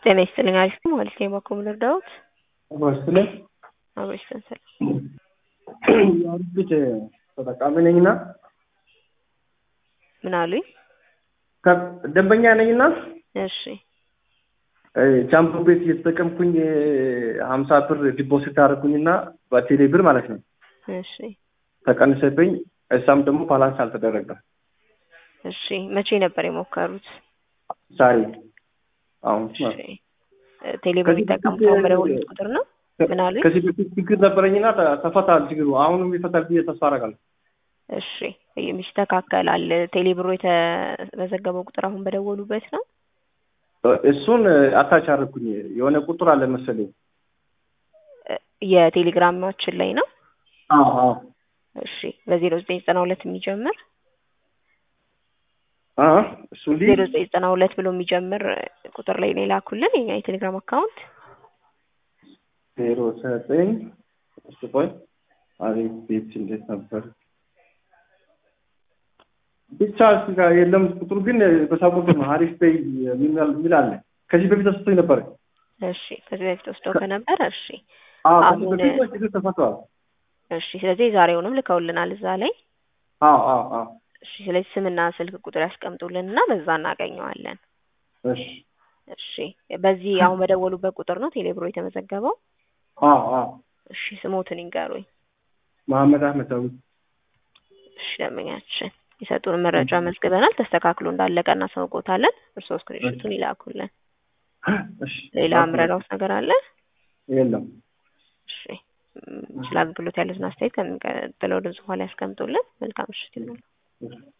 ጤና ይስጥልኝ አሪፍ ነው ማለት ነው የባኮ ምድር ዳዊት በስለ አብሮች ሰንሰል የአሪፍ ቤት ተጠቃሚ ነኝና ምን አሉኝ? ደንበኛ ነኝና እሺ ጃምቦ ቤት እየተጠቀምኩኝ ሀምሳ ብር ዲፖዚት አደረጉኝና በቴሌ ብር ማለት ነው እሺ ተቀንሰብኝ። እሳም ደግሞ ባላንስ አልተደረገም። እሺ መቼ ነበር የሞከሩት? ዛሬ አሁን እሺ ቴሌብር የሚጠቀሙት አሁን በደወሉት ቁጥር ነው? ምን አሉኝ? ከዚህ በፊት ችግር ነበረኝና ተ- ተፈታል ችግሩ። አሁንም ይፈታል ብዬ ተስፋ አደርጋለሁ። እሺ ይስተካከላል። ቴሌብሮ የተመዘገበው ቁጥር አሁን በደወሉበት ነው? እሱን አታች አደረኩኝ። የሆነ ቁጥር አለ መሰለኝ። የቴሌግራማችን ላይ ነው። አዎ አዎ እሺ በዜሮ ዘጠኝ ዘጠና ሁለት የሚጀምር አ እሱ እንዲህ ዜሮ ዘጠኝ ዘጠና ሁለት ብሎ የሚጀምር ቁጥር ላይ ነው የላኩልን የኛ የቴሌግራም አካውንት። ዜሮ ዘጠኝ እሱ ቆይ አሪፍ ቤት እንዴት ነበር ብቻ እሱ ጋር የለም ቁጥሩ ግን በሳቁት ነው። አሪፍ ቤይ የሚል የሚል አለ። ከዚህ በፊት ተሰጥቶኝ ነበር። እሺ ከዚህ በፊት ወስደው ከነበረ እሺ አዎ ከዚህ አሁን- በፊት ችግር ተፈቷል። እሺ ስለዚህ ዛሬውንም ልከውልናል እዛ ላይ አዎ አዎ አዎ እሺ ስለዚህ ስምና ስልክ ቁጥር ያስቀምጡልን እና በዛ እናገኘዋለን። እሺ እሺ በዚህ አሁን በደወሉበት ቁጥር ነው ቴሌብሮ የተመዘገበው። አዎ አዎ እሺ ስሞትን ይንገሩኝ። መሐመድ አህመድ ዳዊት እሺ ደንበኛችን የሰጡን መረጃ መዝግበናል። ተስተካክሎ እንዳለቀ እናሳውቆታለን። እርስዎ ስክሪንሾቱን ይላኩልን። እሺ ሌላ ምረዳውት ነገር አለ? የለም እሺ ም፣ ስለ አገልግሎት ያሉትን አስተያየት ከሚቀጥለው ድምጽ በኋላ ያስቀምጡልን። መልካም ምሽት ይሁንልዎ። እሺ